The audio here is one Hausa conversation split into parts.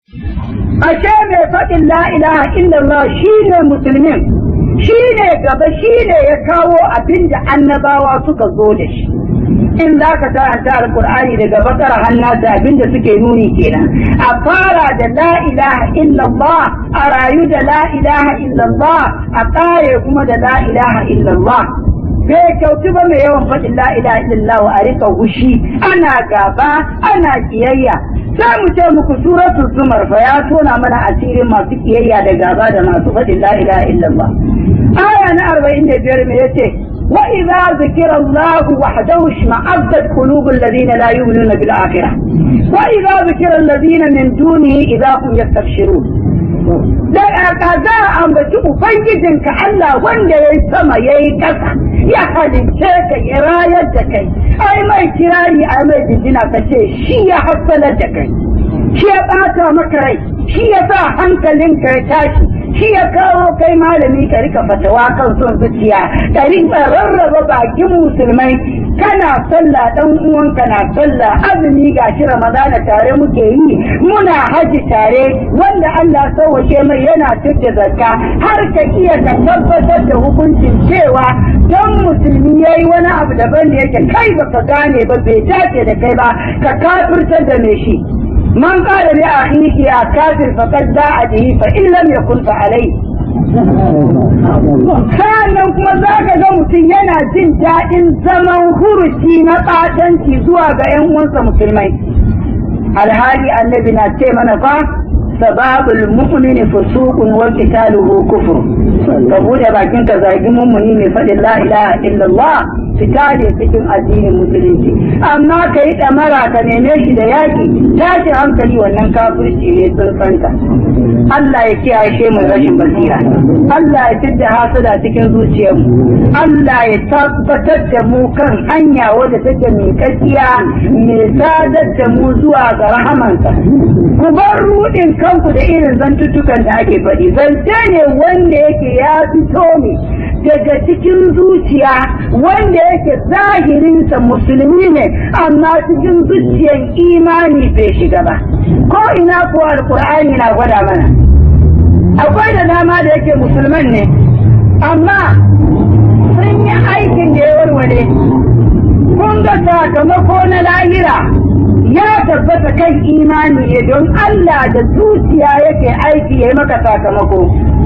ashe mai faɗin la ilaha illallah shine musulmin shine gaba shine ya kawo abin da annabawa suka zo da shi in za ka karanta alkur'ani daga bakar hannata abin da suke nuni kenan a fara da la ilaha illallah a rayu da la ilaha illallah a ƙare kuma da la ilaha illallah bai kyautu ba mai yawan faɗin la ilaha illallah a rika hushi ana gaba ana kiyayya sai mu ce muku suratul zumar fa ya tona mana asirin masu kiyayya da gaba da masu faɗin la ilaha illallah aya na 45 me yace wa idza zikira Allah wahdahu shma'azzat qulubul ladina la yu'minuna bil akhirah wa idza zikira alladhina min dunihi idza hum yastabshirun da aka za a ambaci ubangijinka Allah wanda ya yi sama ya yi ƙasa ya halicce ka ya rayar da kai ai mai kirari ai mai jinjina ka ce shi ya hassalar da kai shi ya ɓata maka rai shi ya sa hankalinka ya tashi shi ya kawo kai malami ka rika fatawa kan son zuciya ka rika rarraba bakin musulmai kana sallah dan uwanka na sallah azumi gashi ramadana tare muke yi muna haji tare wanda Allah sauwake mai yana tudda zakka har ka iya ka tabbatar da hukuncin cewa don musulmi yayi wani abu daban da yake kai baka gane ba bai dace da kai ba ka kafirtar da me shi من قال لأخيه يا كافر فقد باع به فإن لم يكن فعليه sannan kuma za ka ga mutum yana jin daɗin zaman huruci na ɓatanci zuwa ga 'yan uwansa musulmai alhali annabi na ce mana fa sababul mu'mini fusuqun wa qitaluhu kufr ka bude bakin ka zagi mummuni mai faɗin la ilaha illallah fita ne cikin addinin musulunci amma ka yi ɗamara ka neme shi da yaƙi tashi hankali wannan kafirci ne tsuntsanka Allah ya kiyaye mu rashin basira Allah ya fidda hasada cikin zuciyarmu Allah ya tabbatar da mu kan hanya wadda take mai kakkiya mai sadar da mu zuwa ga rahamansa ku bar rudin kanku da irin zantuttukan da ake faɗi zance ne wanda yake ya fito ne daga cikin zuciya wanda yake zahirinsa musulmi ne amma cikin zuciyar imani bai shiga ba ko ina kuwa alkur'ani na gwada mana akwai da dama da yake musulman ne amma sun yi aikin da ya warware kun ga sakamako na lahira ya tabbata kan imani ne don Allah da zuciya yake aiki ya yi maka sakamako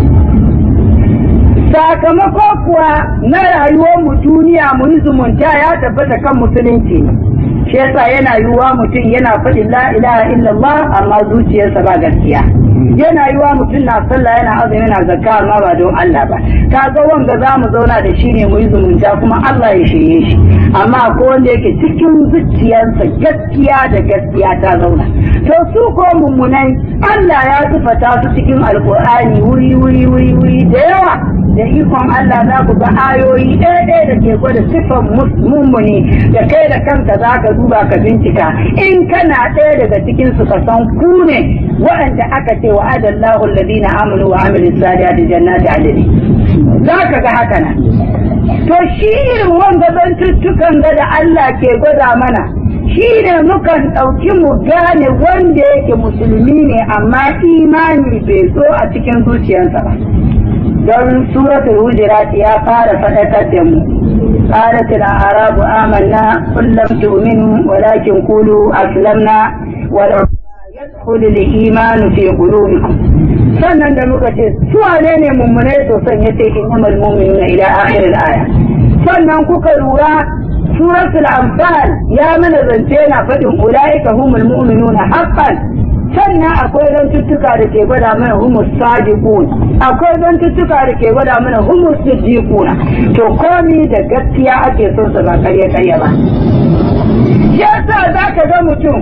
sakamako kuwa na rayuwar mu duniya mu yi zumunta ya tabbata kan musulunci shi yasa yana yiwuwa mutum yana faɗin la ilaha illallah amma zuciyarsa ba gaskiya yana yiwa mutum na sallah yana azumi yana zakka amma ba don Allah ba kaga wanda za mu zauna da shi ne mu yi zumunta kuma Allah ya shirye shi amma ko wanda yake cikin zuciyarsa gaskiya da gaskiya ta zauna to su ko mummunai Allah ya tufata su cikin alkur'ani wuri wuri wuri wuri da yawa da ikon Allah za ku ga ayoyi ɗaya ɗaya da ke gwada siffan mummuni da kai da kanka za ka duba ka bincika in kana ɗaya daga cikin su ka san ku ne waɗanda aka ce wa adallahu alladhina amanu wa amilu salihati jannati adli za ka ga haka nan to shi irin wanda zantuttukan ga da Allah ke gwada mana shi ne mukan ɗauki mu gane wanda yake musulmi ne amma imani bai zo a cikin zuciyarsa ba don suratul hujurat ya fara faɗakar da mu قالت الأعراب آمنا قل لم تؤمنوا ولكن قولوا أسلمنا ولو يدخل الإيمان في قلوبكم sannan da muka ce su wane ne mummunai sosan ya ce innamal mu'minuna ila akhir al-aya sannan kuka lura suratul anfal ya mana zance na faɗin ulaika humul mu'minuna haqqan sannan akwai zantuttuka da ke gwada mana humus sadiqun akwai zantuttuka da ke gwada mana humus siddiquna to komi da gaskiya ake son sa ba karya karya ba yasa zaka ga mutum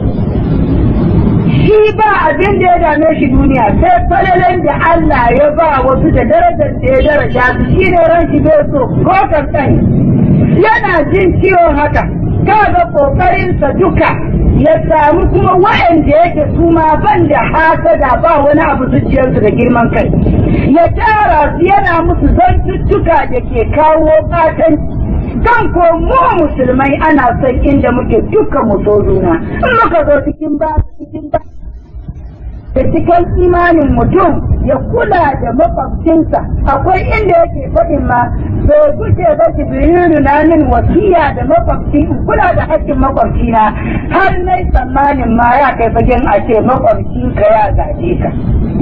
shi ba abin da ya dame shi duniya sai falalen da Allah ya ba wasu da darajar da ya daraja su shi ne ran shi bai so ko kankan yana jin ciwon haka kaga kokarinsa duka ya samu kuma waɗanda yake su ma ban da hasada ba wani abu zuciyarsu da girman kai ya tara su yana musu zantuttuka da ke kawo fatan kan ko mu musulmai ana son inda muke duka mu so juna in muka zo cikin ba cikin ba da cikin imanin mutum ya kula da makwabcinsa akwai inda yake faɗin ma so kuke ba jibrilu na min wasiya da makwabci in kula da haƙƙin makwabcina har nai tsammanin ma ya kai fagen a ce makwabcinka ya gaje ka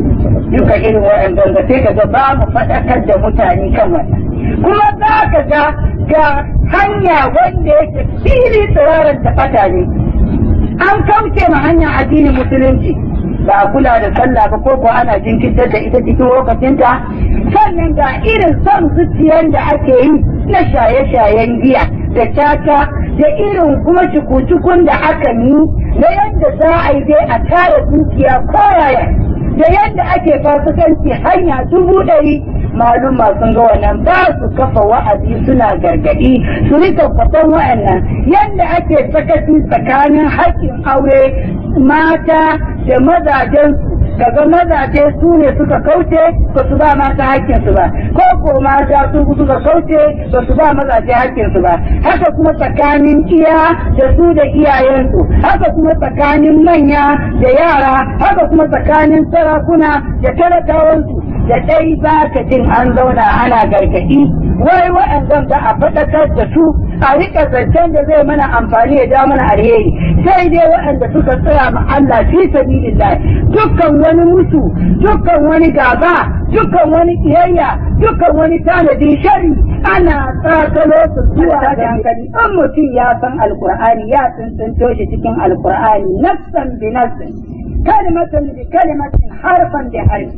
duka irin waɗanda da sai ka ga ba mu faɗakar da mutane kan wannan kuma za ka ga ga hanya wanda yake fili tsirarar da fata ne an kauce ma hanyar addinin musulunci ba a kula da sallah ba ko kuwa ana jinkirtar da ita cikin lokacinta sannan ga irin son zuciyar da ake yi na shaye-shayen giya da caca da irin kuma cuku-cukun da aka yi na yadda za a yi dai a tara dukiya koyaya da yadda ake fasikanci hanya dubu ɗari maluma sun ga wannan ba su kafa wa'azi suna gargaɗi su rika kwatan wa'annan yadda ake sakaci tsakanin haƙƙin aure mata da mazajen kaga mazaje su ne suka kauce ba su ba mata hakkinsu ba ko ko mata su suka kauce ba su ba mazaje hakkinsu ba haka kuma tsakanin iya da su da iyayensu haka kuma tsakanin manya da yara haka kuma tsakanin sarakuna da talakawansu da dai ba ka jin an zauna ana gargaɗi wai waɗannan da a faɗakar da su a riƙa zancen da zai mana amfani ya ja mana alheri sai dai waɗanda suka tsaya ma Allah fi sabilillah dukkan wani musu dukkan wani gaba dukkan wani kiyayya dukkan wani tanadi shari ana tsakalo su zuwa da hankali in mutum ya san alkur'ani ya tsuntsunto shi cikin alkur'ani nafsan bi nafsin kalimatan bi kalimatin harfan bi harfi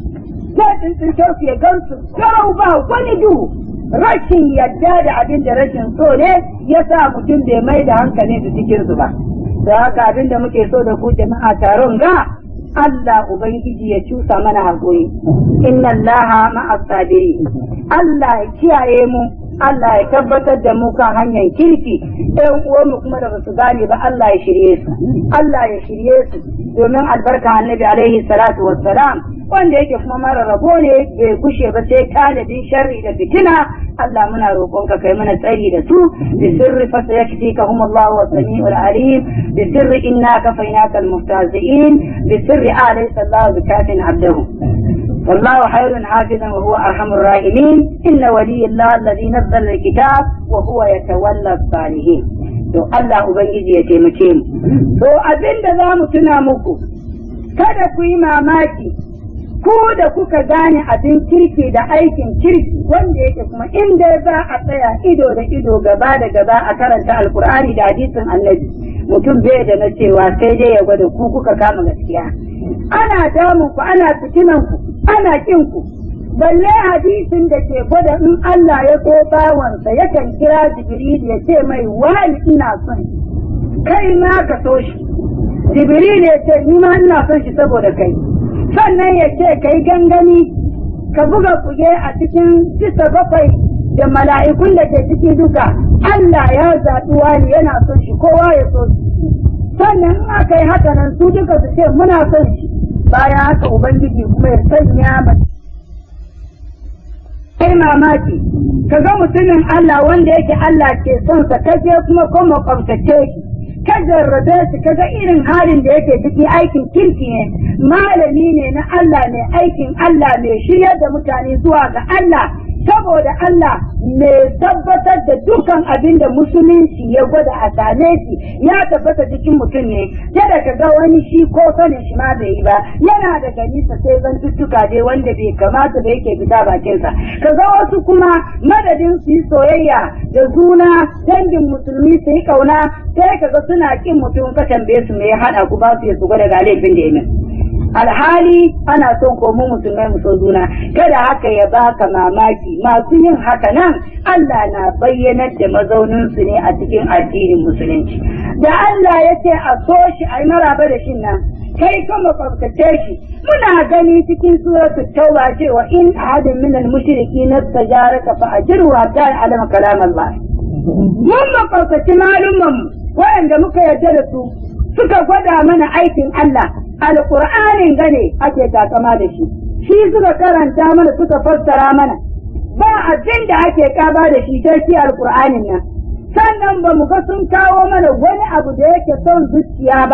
ya tsuntsunto su ya gansu garau ba wani duhu rashin yadda da abin da rashin so ne ya sa mutum bai mai da hankali su cikin su ba da haka abin da muke so da ku jama'a taron ga Allah Ubangiji ya cusa mana haƙuri inna Allah ma'a sabiri Allah ya kiyaye mu Allah ya tabbatar da mu kan hanyar kirki ɗan uwanmu kuma da basu gane ba Allah ya shirye su Allah ya shirye su domin albarka annabi alaihi salatu wassalam wanda yake kuma mara rabo ne bai gushe ba sai tanadin sharri da fitina Allah muna roƙonka kai mana tsari da su bi sirri fa sayakfikahum Allah wa samiul alim bi sirri inna kafaynaka almustahzi'in bi sirri alaysa Allah bikafin abdahu والله خير حافظا وهو ارحم الراحمين ان ولي الله الذي نزل الكتاب وهو يتولى الصالحين to Allah ubangiji ya taimake mu to abinda za mu tuna muku kada ku yi mamaki ko da kuka gane abin kirki da aikin kirki wanda yake kuma inda za a tsaya ido da ido gaba da gaba a karanta alkur'ani da hadisin annabi mutum bai da na cewa sai dai ya gwada ku kuka kama gaskiya ana damun ku ana fitinan ku ana kin ku balle hadisin da ke gwada in Allah ya ko bawansa yakan kira Jibril ya ce mai wani ina son kai ma ka so shi Jibril ya ce ni ma ina son shi saboda kai sannan ya ce kai gangami ka buga kuge a cikin bisa bakwai da mala'ikun da ke ciki duka Allah ya zaɓi wani yana son shi kowa ya so shi sannan in aka yi haka nan su duka su ce muna son shi bayan haka ubangiji kuma ya sanya mace kai mamaki ka ga mutumin Allah wanda yake Allah ke son sa kaje kuma ko makwabtace shi ka jarrabe shi ka ga irin halin da yake ciki aikin kirki ne malami ne na Allah ne aikin Allah mai shiryar da mutane zuwa ga Allah saboda Allah mai tabbatar da dukan abin da musulunci ya gwada a same shi ya tabbata cikin mutum ne kada ka ga wani shi ko sanin shi ma bai yi ba yana da ganisa sai zan tuttuka dai wanda bai kamata da yake fita bakinsa ka ga wasu kuma madadin su yi soyayya da juna dangin musulmi su yi kauna sai ka ga suna kin mutum ka tambaye su me ya hada ku ba su ya su gwada ga laifin da ya min alhali ana son ko mu musulmai mu so juna kada haka ya baka mamaki masu yin haka nan Allah na bayyanar da mazaunin su ne a cikin addinin musulunci da Allah ya ce a so shi a yi maraba da shin nan kai ka makwabtace shi muna gani cikin suratul tauba cewa in ahadin min al-mushriki nastajaraka fa ajirhu hatta ya'lama kalam Allah mun makwabtaci malumman waɗanda muka yarda da su suka gwada mana aikin Allah alƙur'anin gane ake takama da shi shi suka karanta mana suka fassara mana ba abin da ake kaba da shi sai shi alƙur'anin nan sannan ba mu ga sun kawo mana wani abu da yake son zuciya ba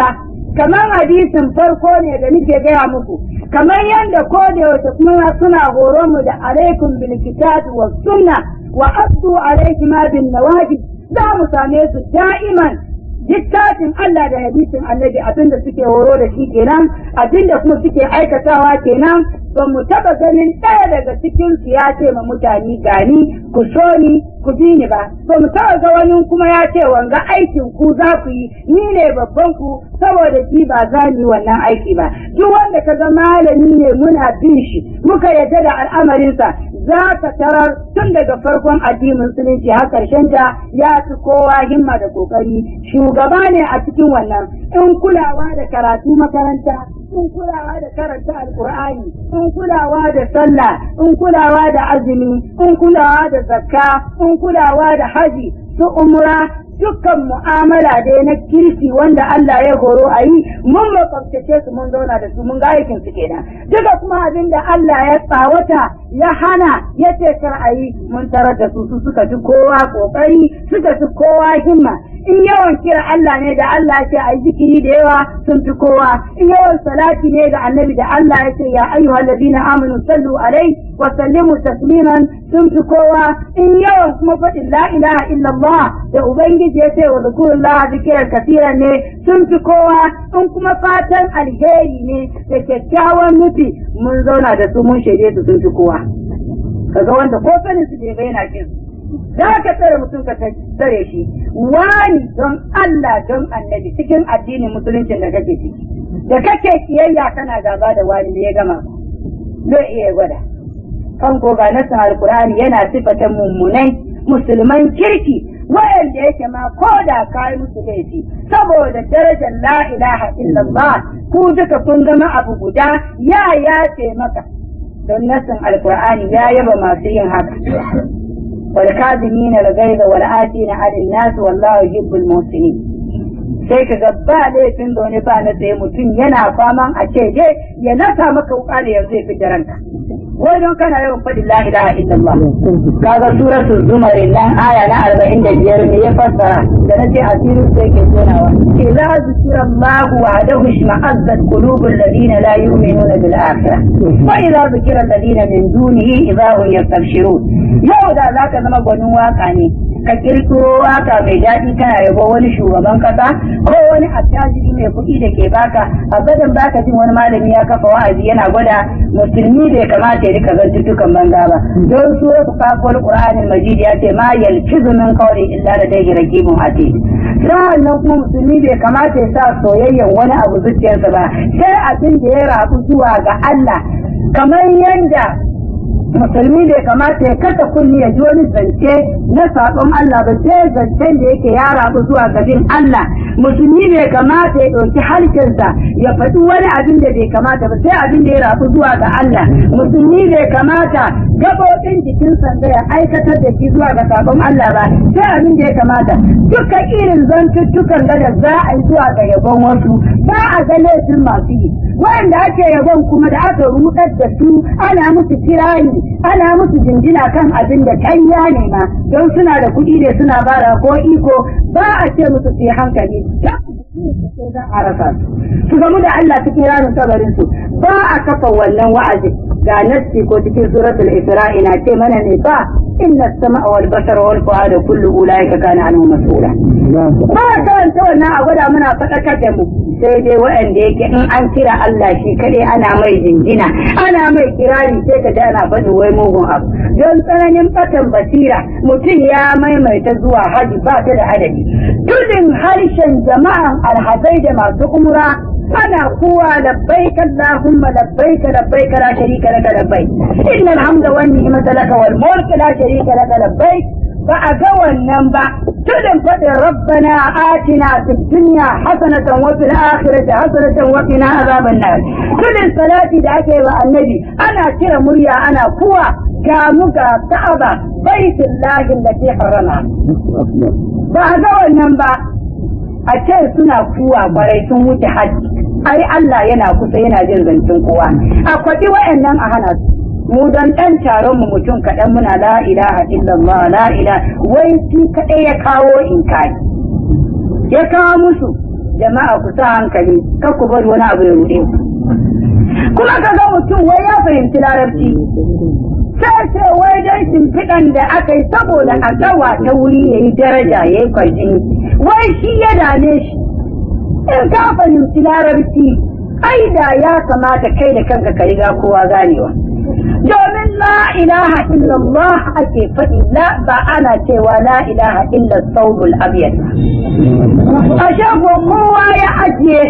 kamar hadisin farko ne da nake gaya muku kamar yadda ko da yaushe kuma suna horo mu da alaikum bil kitabi was sunna wa addu alaikum bin nawajib za mu same su da'iman littafin Allah da hadisin annabi abinda suke horo da shi kenan abinda kuma suke aikatawa kenan ba mu taba ganin ɗaya daga cikin su ya ce ma mutane gani ku so ni ku bi ni ba ba mu taba ga wani kuma ya ce wanga aikin ku za ku yi ni ne babban ku saboda shi ba za ni wannan aiki ba duk wanda ka ga malami ne muna bin shi muka yarda da al'amarinsa za ka tarar tun daga farkon addinin musulunci har karshen ta ya fi kowa himma da kokari shugaba ne a cikin wannan in kulawa da karatu makaranta in kulawa da karanta alkur'ani in kulawa da sallah in kulawa da azumi in kulawa da zakka in kulawa da haji su umra dukkan mu'amala dai na kirki wanda Allah ya horo a yi mun makwabtace su mun zauna da su mun ga aikin su kenan duka kuma abin da Allah ya tsawata ya hana ya ce kar a yi mun tarar da su su suka fi kowa kokari suka fi kowa himma in yawan kira Allah ne da Allah ya ce a yi zikiri da yawa sun fi kowa in yawan salati ne ga annabi da Allah ya ce ya ayyuhal ladina amanu sallu alai wa sallimu tasliman sun fi kowa in yawan kuma faɗin la ilaha illallah da ubangiji ya ce wa zikrullah zikiran kasiran ne sun fi kowa in kuma fatan alheri ne da kyakkyawan nufi mun zauna da su mun shaide su sun fi kowa kaga wanda ko sanin su bai yana kin za ka tsare mutum ka tsare shi wani don Allah don annabi cikin addinin musuluncin da kake ciki da kake kiyayya kana gaba da wani da ya gama zai iya gwada kan ko ga nasin alkur'ani yana sifatan mummunai musulman kirki wayanda yake ma ko da kai musu laifi saboda darajar la ilaha illallah ku duka kun zama abu guda ya ya ce maka don nasin alkur'ani ya yaba masu yin haka والكاظمين الغيظ والآتين على الناس والله يحب المحسنين sai ka ga ba laifin da wani ba na tsaye mutum yana faman a ce dai ya nasa maka wuka da yanzu ya fi ranka wajen kana yawan faɗin la ilaha illallah kaga suratul zumar nan aya na arba'in da biyar ne ya fassara da na ce asirin sai ke tonawa idza zikira Allah wahdahu ishma'azzat qulubul ladina la yu'minuna bil akhirah wa idza zikira alladina min dunihi idza hum yastabshirun yau da zaka zama gwanin waka ne ka kirkiro waka mai daɗi kana yabo wani shugaban kasa ko wani attajiri mai kuɗi da ke baka abadan baka jin wani malami ya kafa wa'azi yana gwada musulmi bai kamata ya rika zantuttukan banza ba don su wasu kakon qur'anin majid ya ce ma yalfizu min qawli illa da dai raqibun atid sa'an nan kuma musulmi bai kamata ya sa soyayyen wani abu zuciyarsa ba sai abin da ya rabu zuwa ga Allah kamar yanda musulmi bai kamata ya kasa kunni ya ji wani zance na saɓon Allah ba sai zancen da yake ya rabu zuwa gabin Allah musulmi bai kamata ya ɗauki harshensa ya faɗi wani abin da bai kamata ba sai abin da ya rabu zuwa ga Allah musulmi bai kamata gaɓoɓin jikinsa da ya aikatar da shi zuwa ga saɓon Allah ba sai abin da ya kamata duka irin zantuttukan da za a yi zuwa ga yabon wasu ba a ga laifin masu yi wanda ake yabon kuma da aka rudar da su ana musu kirani ana musu jinjina kan abin da kanya ne ma don suna da kuɗi ne suna bara ko iko ba a ce musu su yi hankali za a rasa su gamu da Allah cikin ranar kabarin su ba a kafa wannan wa'azi ga nassi ko cikin suratul isra'i na ce mana ne ba inna sama wal basara wal fuada kullu ulaika kana anhu mas'ula ba karanta wannan a gwada muna faɗakar da mu sai dai waɗanda yake in an kira Allah shi kaɗai ana mai jinjina ana mai kirari sai ka ji ana faɗin wai mugun abu don tsananin fatan basira mutum ya maimaita zuwa haji ba ta da adadi tudin harshen jama'an alhazai da masu umra ana kuwa labbaik Allahumma labbaik labbaik la sharika laka labbaik innal hamda wan ni'mata laka wal mulku la sharika laka labbaik ba a ga wannan ba tudin faɗin rabbana atina fid dunya hasanatan wa fil akhirati hasanatan wa qina azaban nar tudin salati da ake wa annabi ana kira murya ana kuwa ga mu ga ka'aba baitullahi allati harama ba a ga wannan ba a ce suna kuwa kwarai sun wuce hajji ai Allah yana kusa yana jin zancen kowa a kwaɗi wayannan a hana su mu don ɗan taron mu mutum kaɗan muna la ilaha illallah la ilaha wai shi kaɗai ya kawo in kai ya kawo musu jama'a ku sa hankali kar ku bari wani abu ya ruɗe ku kuma ka ga mutum wai ya fahimci larabci sai ce wai dai shimfiɗan da aka yi saboda a gawa ta wuri ya yi daraja ya yi kwarjini wai shi ya dame shi in ka fahimci larabci ai da ya kamata kai da kanka ka riga kowa ganewa domin la ilaha illallah ake faɗi la ba ana cewa la ilaha illa saubul abiyar a shago kowa ya ajiye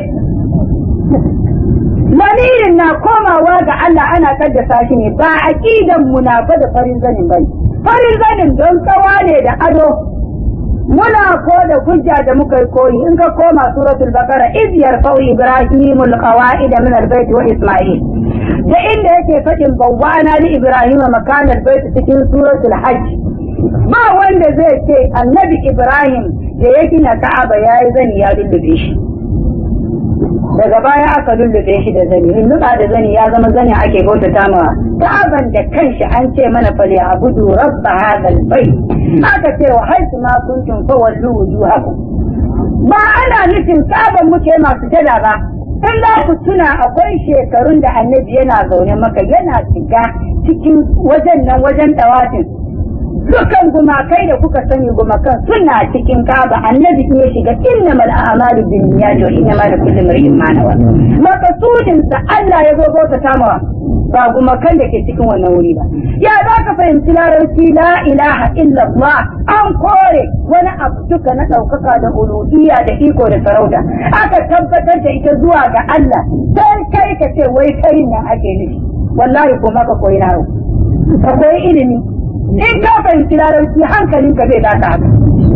lamirin na komawa ga Allah ana kaddasa shi ne ba aqidan munafa da farin zanin bane farin zanin don tsawa ne da ado muna ko da hujja da muka yi koyi in ka koma suratul baqara iz yarfa'u ibrahimul qawaida min albayt wa isma'il da inda yake fadin bawwana li ibrahima makanal bayt cikin suratul hajj ba wanda zai ce annabi ibrahim da ya gina ka'aba yayi zani ya lullube shi daga baya aka lullube shi da zani lulluɓa da zani ya zama zani ake bautata ma ka'aban da kanshi an ce mana fali abudu rabba hadal bai aka ce wa haisu ma kuntum fa wallu wujuhakum ba ana nufin ka'aban muke masu jada ba in za ku tuna akwai shekarun da annabi yana zaune maka yana shiga cikin wajen nan wajen dawatin dukan gumakai da kuka sani gumakan suna cikin kaba annabi ya shiga innamal a'malu binniyati wa innamal likulli imrin ma nawa makasudin sa Allah ya zo bauta tamawa ba gumakan da ke cikin wannan wuri ba ya za ka fahimci larabci la ilaha illallah an kore wani abu duka na ɗaukaka da uluhiyya da iko da sarauta aka tabbatar da ita zuwa ga Allah sai kai ka ce wai karin nan ake nufi wallahi ko maka koyi naro ka koyi ilimi in ka fahimci larabci hankalinka zai daka haka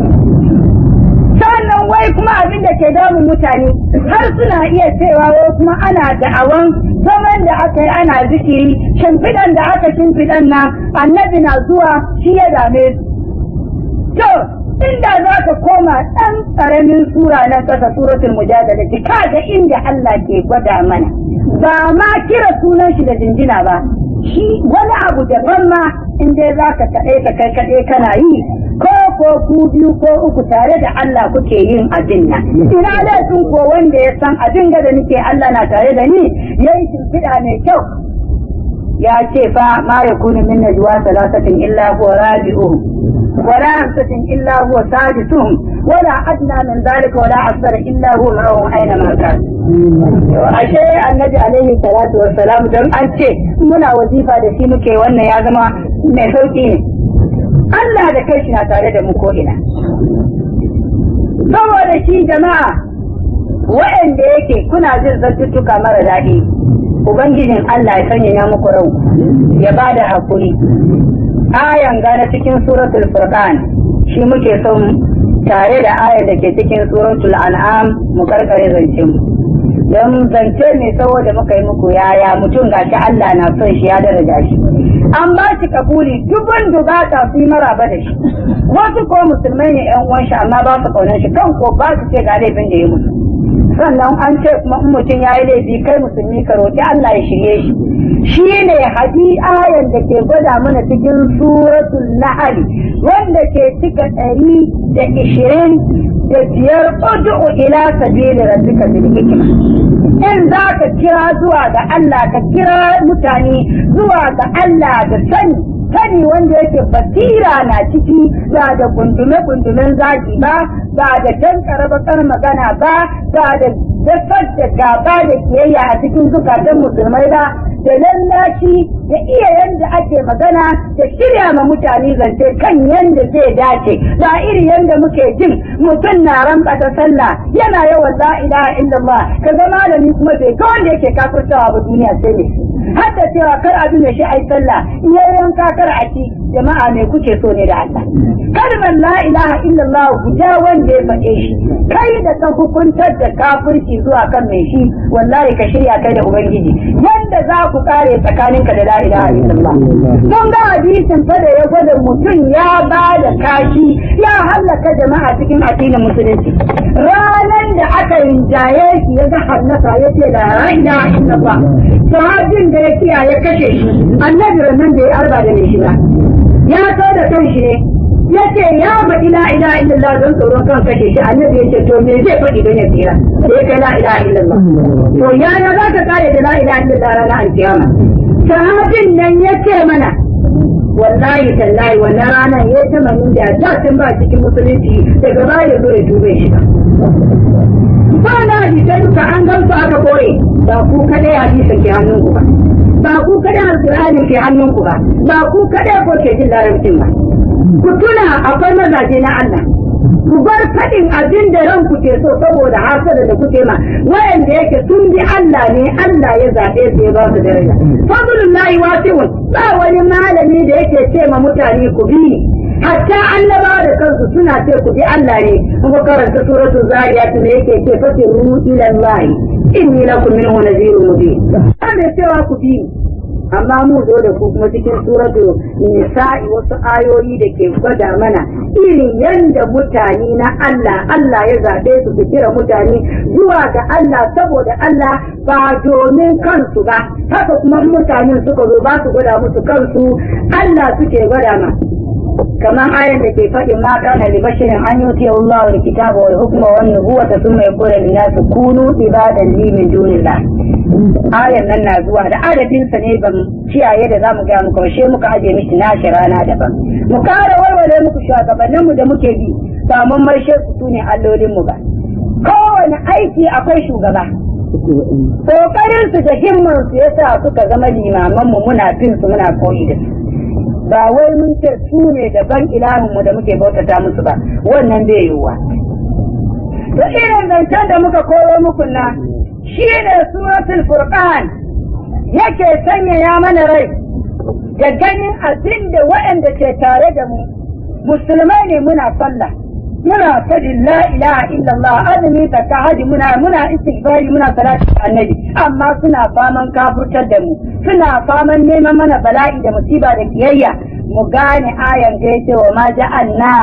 sannan wai kuma abin da ke damun mutane har suna iya cewa wai kuma ana da'awan zaman da aka yi ana zikiri shimfiɗan da aka shimfiɗan nan annabi na zuwa shi ya dame su to inda za ka koma ɗan ƙaramin sura na ƙasa suratul mujadala ki kaga inda Allah ke gwada mana ba ma kira sunan shi da jinjina ba shi wani abu daban ma in dai za ka kaɗai ka kai kaɗai kana yi ko ko ku biyu ko uku tare da Allah kuke yin abin nan ina laifin ko wanda ya san abin da nake Allah na tare da ni yayi shimfiɗa mai kyau ya ce fa ma yakunu min najwa salasatin illa huwa rabi'uhum ولا خمسة إلا هو سادسهم ولا أدنى من ذلك ولا أكثر إلا هو معهم أينما كان ashe annabi alaihi salatu wa salam don an ce muna wazifa da shi muke wannan ya zama mai sauki ne Allah da kai shi na tare da mu ko ina saboda shi jama'a waɗanda yake kuna jin zantuttuka mara daɗi ubangijin Allah ya sanya ya muku rau ya ba da haƙuri ayan gane cikin suratul furqan shi muke son tare da ayar da ke cikin suratul an'am mu karkare zance mu don zance ne saboda muka yi muku yaya mutum gashi Allah na son shi ya daraja shi an ba shi kabuli dubun dubata su yi maraba da shi wasu ko musulmai ne yan uwan shi amma ba su kaunar shi kan ko ba su ce ga laifin da ya musu sannan an ce kuma in mutum ya yi laifi kai musulmi ka roƙi Allah ya shirye shi shi ne hadi ayan da ke gwada mana cikin suratul nahl wanda ke cika ɗari da ishirin da biyar ud'u ila sabili rabbika bil hikma in za ka kira zuwa ga Allah ka kira mutane zuwa ga Allah da sani sani wanda yake basira na ciki ba da gundume-gundumen zaki ba ba da tankara bakar magana ba ba da dasar da gaba da kiyayya a cikin zukatan musulmai ba da lallashi da iya yanda ake magana da shirya ma mutane zance kan yanda zai dace ba iri yanda muke jin mutum na rambata sallah yana yawan la ilaha illallah ka ga malami kuma bai ga wanda yake kafirtawa ba duniya sai ne hatta cewa kar a duna shi ai sallah iya yanka kar a ci jama'a me kuke so ne da Allah kalmar la ilaha illallah guda wanda ya faɗe shi kai da ka hukuntar da kafirci zuwa kan mai shi wallahi ka shirya kai da ubangiji yanda za ku kare tsakaninka da la ilaha illallah mun ga hadisin fa da ya gwada mutum ya ba da kashi ya hallaka jama'a cikin addinin musulunci ranan da aka rinjaye shi ya ga hallaka ya ce la ilaha illallah sahabin da ya kiya ya kashe shi annabi nan da ya arba da mai shi ba ya so da kan shi ne yace ya faɗi la ilaha illallah don tsoron kan kashe shi annabi yace to me zai faɗi don ya tsira sai kai la ilaha illallah to yaya za ka kare da la ilaha illallah ranar alkiyama sahabin nan yace mana wallahi tallahi wannan ranar ya ta manin da da tun ba cikin musulunci daga baya zo ya tube shi ba na hadisai duka an gamsu aka koye ba ku kadai hadisin ke hannunku ba ba ku kadai alƙur'ani ke hannunku ba ba ku kadai ko ke jin larabcin ba ku tuna akwai mazaje na Allah ku bar faɗin abin da ranku ke so saboda hasada da kuke ma wayanda yake sun bi Allah ne Allah ya zaɓe su ya ba su daraja fadlullahi wasi'un ba wani malami da yake ce ma mutane ku bi ni hatta annaba da kansu suna ce ku bi Allah ne kuma karanta suratu zariyat ne yake ce fasiru ila Allah inni lakum minhu nadhirun mubin ana cewa ku bi ni amma mu zo da ku kuma cikin suratu nisa'i wasu ayoyi da ke gwada mana irin yanda mutane na Allah Allah ya zaɓe su su kira mutane zuwa ga Allah saboda Allah ba domin kansu ba haka kuma mutanen suka zo ba su gwada musu kansu Allah suke gwada ma kamar ayan da ke faɗin ma kana li bashirin an yuti Allah wal kitaba wal hukma wan nubuwata thumma yaqulu lin nas kunu ibadan li min dunillah ayan nan na zuwa da adadin sa ne ban kiyaye da zamu ga muku she muka aje miki nashi rana daban mu kara warware muku shugabannin mu da muke bi ba mun marshe su sune allolin mu ba kowane aiki akwai shugaba kokarin su da himman su yasa suka zama limaman mu muna bin su muna koyi da su ba wai mun ce su ne daban ilahinmu da muke bautata musu ba wannan bai yiwuwa to irin zancen da muka koro muku na shi ne suratul furqan yake sanyaya mana rai da ganin abin da waɗanda ke tare da mu musulmai ne muna sallah muna fadin la ilaha illallah azumi zakka haji muna muna istighfari muna salatu annabi amma suna faman kafurtar da mu suna faman neman mana bala'i da musiba da kiyayya mu gane ayan da yake wa ma ja'alna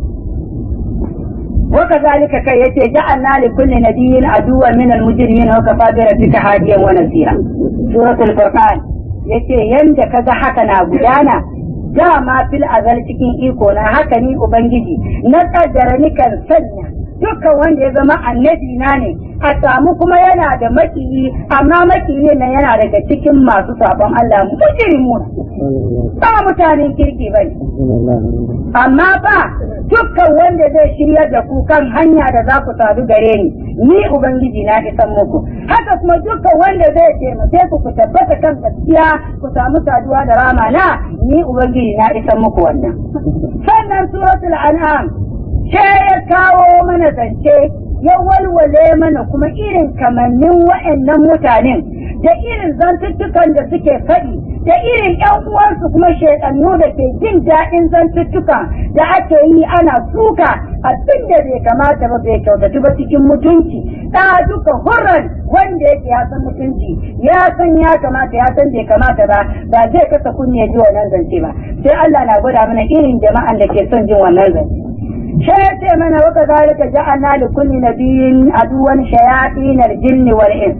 وكذلك كي يتي جعلنا لكل نبي عدوا من المجرمين وكفى بربك هاديا ونصيرا سورة الفرقان yace yanda kaga haka na gudana dama fil azal cikin iko na haka ni ubangiji na kaddara ni kan sanya dukkan wanda ya zama annabi na ne a samu kuma yana da makiyi amma makiyi nan yana daga cikin masu sabon Allah mujrimu ba mutanen kirki bane amma ba dukkan wanda zai shirya da ku kan hanya da za ku sadu gare ni ni ubangiji na isan muku haka kuma dukkan wanda zai taimake ku ku tabbata kan gaskiya ku samu saduwa da rama na ni ubangiji na isan muku wannan sannan suratul an'am sai ya kawo mana zance ya walwale mana kuma irin kamannin wa'annan mutanen da irin zantuttukan da suke faɗi da irin ‘yan uwansu kuma shaidannu da ke jin daɗin zantuttukan da ake yi ana suka abin da bai kamata ba bai kyautatu ba cikin mutunci ɗa duka hurran wanda yake ya san mutunci ya san ya kamata ya san bai kamata ba ba zai kasa kunne ji wannan zance ba sai Allah na gwada mana irin jama'an da ke son jin wannan zance sai ya ce mana waka zalika ja'alna li kulli nabiyyin aduwan shayatin al-jinn wal ins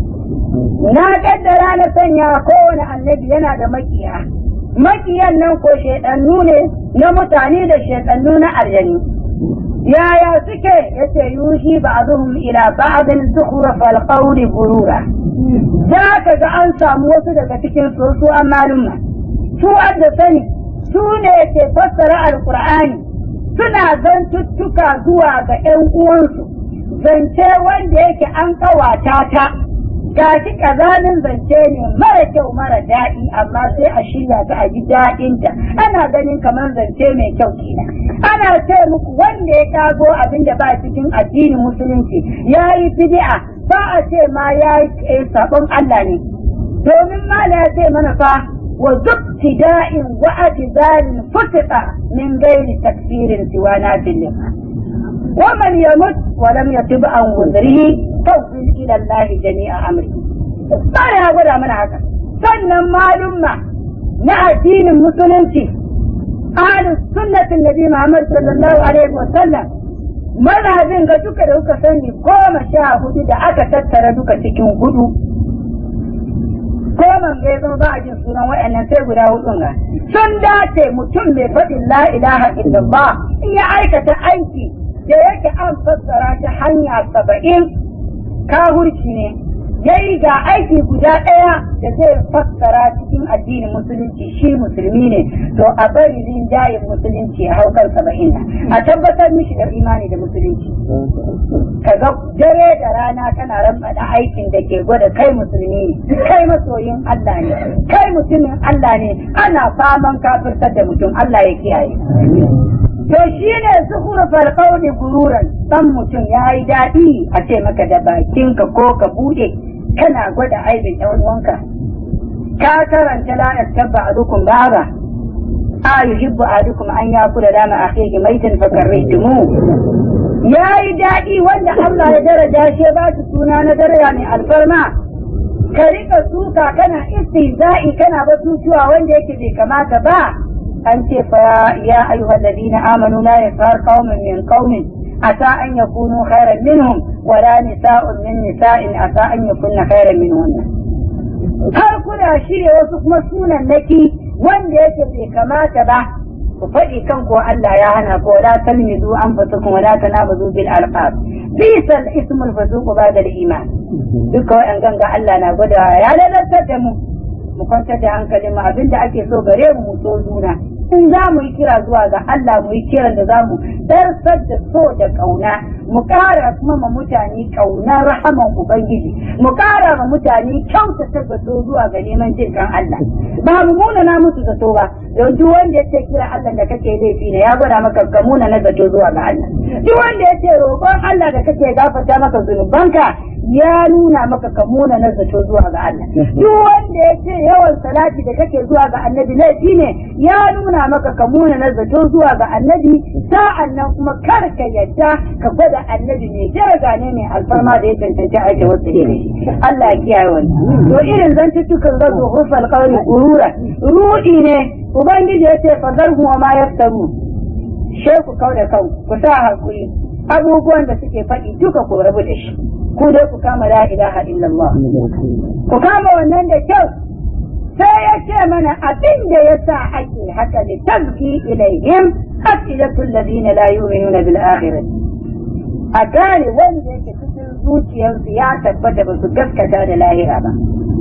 na kaddara na sanya kowane annabi yana da makiya makiyan nan ko shaidannu ne na mutane da shaidannu na aljani yaya suke yace yushi ba'dhum ila ba'din zukhruf al-qawli gurura za ka ga an samu wasu daga cikin su su malumma su da sani su ne ke fassara alqur'ani suna zantuttuka zuwa ga ‘yan uwansu, zance wanda yake an kawata ta, ga shi ƙazanin zance ne mara kyau mara daɗi, amma sai a shirya ta a ji daɗinta, ana ganin kamar zance mai kyau kenan. Ana ce muku wanda ya kago abin da ba cikin addinin musulunci ya yi fidi'a ba a ce ma ya yi sabon Allah ne. Domin mala ya ce mana fa وذو ابتداء واعتذار فتق من غير تكفير سوى نافل ومن يمت ولم يتب عن وزره فوصل الى الله جميع امره ما ya gwada mana haka sannan malumma na addinin musulunci ahlus sunnatin nabi Muhammad sallallahu alaihi wa sallam mazhabin ga duka da kuka sani goma sha hudu da aka tattara duka cikin hudu ko man ga zama ba a jin sunan waɗannan sai guda hudun ga sun dace mutum mai faɗin la ilaha illallah in ya aikata aiki da yake an fassara ta hanya saba'in kahurci ne yayi ga aiki guda ɗaya da zai fassara cikin addinin musulunci shi musulmi ne to a bari rinjayen musulunci a haukar saba'in a tabbatar mishi da imani da musulunci kaga dare da rana kana rambaɗa aikin da ke gwada kai musulmi ne kai masoyin Allah ne kai mutumin Allah ne ana faman kafirtar da mutum Allah ya kiyaye to shi ne zuhurfar kauli gururan dan mutum ya yi daɗi a ce maka da bakinka ko ka buɗe kana gwada aibin ɗan uwanka ka karanta la tabba adukum baba a yuhibbu adukum an yakula dama akhihi maitan fakarritumu ya yi daɗi wanda Allah ya daraja shi ba su suna na daraja mai alfarma ka rika suka kana istihza'i kana batutuwa wanda yake bai kamata ba an ce fa ya ayyuhal ladina amanu la yasar qaumin min qaumin asa an yakunu khairan minhum wala nisa'un min nisa'in asa an yakunna khairan minhunna har kuna shirya wasu kuma sunan naki wanda yake bai kamata ba ku faɗi kan ko Allah ya hana ko la talmizu anfusakum wa la tanabazu bil alqab bisal ismul fusuq ba'da al iman duka wa'an ganga Allah na gwada ya lalatar da mu mu kwantar da hankalin mu abinda ake so gare mu mu so juna in za mu yi kira zuwa ga Allah mu yi kiran da za mu darsar da so da kauna mu ƙara kuma ma mutane ƙaunar rahaman Ubangiji mu ƙara ma mutane kyautata zato zuwa ga neman jin kan Allah ba mu muna na musu zato ba don duk wanda ya ce kira Allah da kake laifi ne ya gwada maka ka muna na zato zuwa ga Allah duk wanda ya ce roƙon Allah da kake gafarta maka zunubanka ya nuna maka ka muna na zato zuwa ga Allah duk wanda ya ce yawan salati da kake zuwa ga annabi laifi ne ya nuna maka ka muna na zato zuwa ga annabi sa'an nan kuma kar ka yadda ka gwada annabi mai daraja ne mai alfarma da ya cancanci aiki wasu ne Allah ya kiyaye wannan to irin zantuttukan zazu hufal qawli gurura rudi ne ubangiji ya ce fazarhu wa ma yaftaru sheku kauda kan ku sa hakuri abubuwan da suke faɗi duka ku rabu da shi ku dai ku kama la ilaha illallah ku kama wannan da kyau sai ya ce mana abin da ya sa ake haka da tazki ilaihim asilatul ladina la yu'minuna bil akhirah a gane wanda yake cikin zuciyarsu ya tabbata ba su gaskata da lahira ba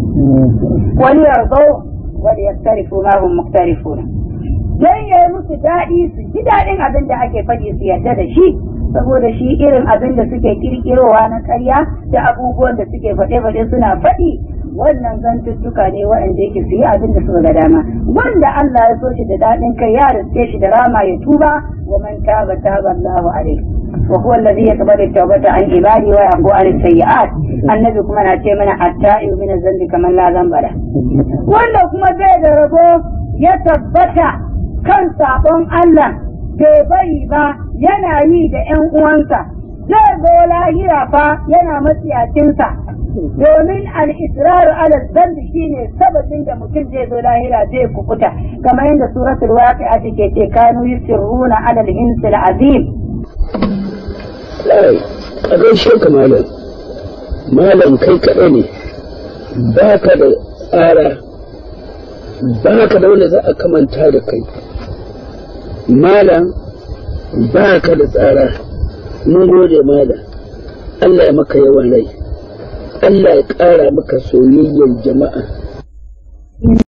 wani yarzo wani yaktarifu ma hum muktarifuna dan yayi musu daɗi su ji daɗin abin da ake faɗi su yarda da shi saboda shi irin abin da suke kirkirowa na karya da abubuwan da suke faɗe-faɗe suna faɗi wannan zantuttuka ne waɗanda yake su yi abin da suka ga dama wanda Allah ya so shi da daɗin kai ya riske shi da rama ya tuba wa man taba taba Allahu alaihi wa huwa alladhi yaqbalu tawbata an ibadi wa yaqu an sayyi'at annabi kuma na ce mana at-ta'ibu min zambi kamar la zambara wanda kuma zai da rabo ya tabbata kan sabon Allah bai bari ba yana yi da ‘yan uwansa, zai zo lahira fa yana matsiyacinsa, domin al'israr ala zambi shi ne sababin da mutum zai zo lahira zai kukuta, kamar yadda suratul waƙi a take ce kanu yusirruna ala al-hinsil azim. a gaishe ka malam, malam kai kaɗai ne, ba ka da tsara, ba ka da wanda za a kamanta da kai. malam ba ka da tsara mun gode malam Allah ya maka yawan rai Allah ya ƙara maka soyayyar jama'a